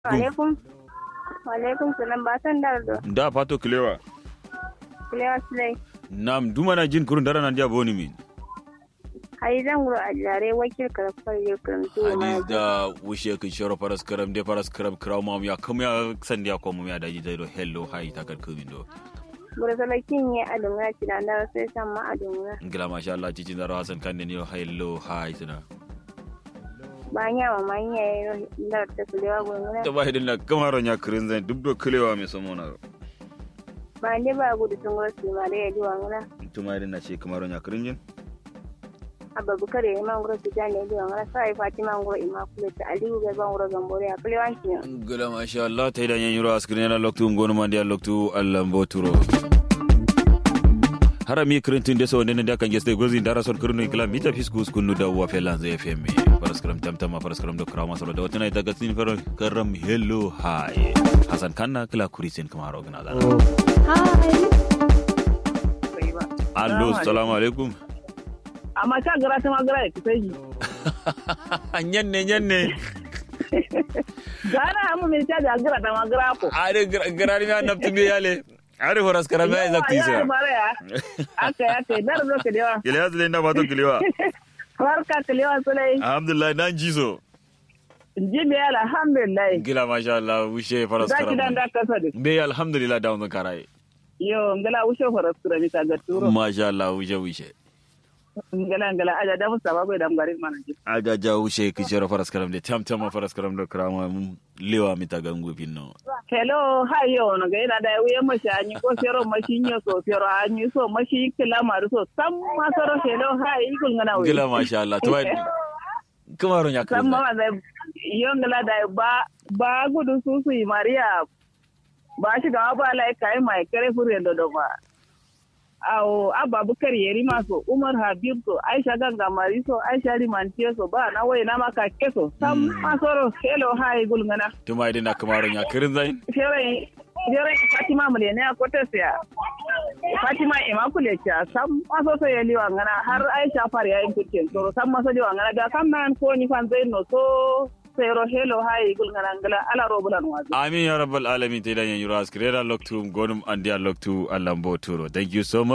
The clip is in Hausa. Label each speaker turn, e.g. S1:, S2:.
S1: Alaikum. Alaikum salam ba san dardo.
S2: da fato kilewa
S1: Kilewa silai.
S2: nam dumana jin kurun dara nan dia boni min
S1: Hai zan guro a jare wakil karfar yau karantu ma.
S2: hadis da wushe kin shoro paras karam de paras karam kraw mam ya kam ya san dia ko mum ya daji dai do hello hi takar kumin do
S1: Guro salakin ya adunga ci da ndara sai san ma adunga.
S2: ngila masha Allah cici daro hasan kan ne yo hello hi suna
S1: Ba nya ma ma nya yau ndara ta kilewa gurgura.
S2: to ba hidin na kamaro nya kurin zan duk do kilewa me samona
S1: Ba ne ba gudu sun guro su ma da ya ji wangura.
S2: tuma hidin na ce kamaro nya kurin jin
S1: Abba bukare ya man guro su ja ne ya ji wangura. Sai Fatima guro ima kule ta Aliyu ga ban guro gambore a kilewa ki.
S2: ngila masha Allah ta idan yan yuro askrin na loktu ngonu man dia loktu Allah mboturo harami kirintin de so nene da kan geste gozi dara son kirno kila mita fiskus kunu da wa felan zai fm paraskram tamtama paraskram do krama soro da wata daga tin faro karam hello hi hasan kanna kila kurisin kamaro gina da allo assalamu alaikum
S3: amma ta gara ta magara ya kusa yi
S2: nyanne nyanne
S3: gana mu mai ta da gara ta magara ko
S2: are garani ma naftu me yale are horas karama ya zakti
S3: ya
S2: sa
S3: mara ya aka ya kai dar zo ka dewa
S2: kile yazle nda bato kilewa
S3: barka ka lewa sulai
S2: alhamdulillah nan jizo
S3: jibi alhamdulillah
S2: gila masha Allah wushe faras
S3: za ki dan
S2: karama
S3: da kasa da
S2: be alhamdulillah da wannan karai
S3: yo ngala ushe faras kura mi ta ga turo
S2: masha Allah wushe wushe
S3: ngala ngala aja da musa ba bai da garin mana ji
S2: aga ja wushe kicero faras karam de tam tam faras karam do krama mum lewa mi ta gangu pinno
S3: hello hi yo no ga ina da wuya mashi anyi ko sero mashi nyo so sero anyi so mashi kila maru so sam ma soro hello hi ikul ngana wuya
S2: gila masha Allah to kamaro nya
S3: san
S2: kan
S3: ma da yongala da ba ba gudu su su yi mariya ba shi ga ba lai kai mai kare fure da do ba awo abba bukar yeri maso umar habib so aisha ganga mari so aisha limantiye so ba na wai na maka keso sam masoro hello hi gulngana
S2: to mai dinna kamaro nya kirin zain
S3: fere fere fatima mulene a kotesiya fatima immaculate cha sam maso so yeli wangana har aisha far ya yin kukin so sam maso di wangana da kam nan ko ni fan zai no so sero hello hi gulngana ngala ala robulan wazo
S2: amin ya rabbal alamin te dan yan yuro askirera loktu gonum andia loktu Allah mboturo thank you so much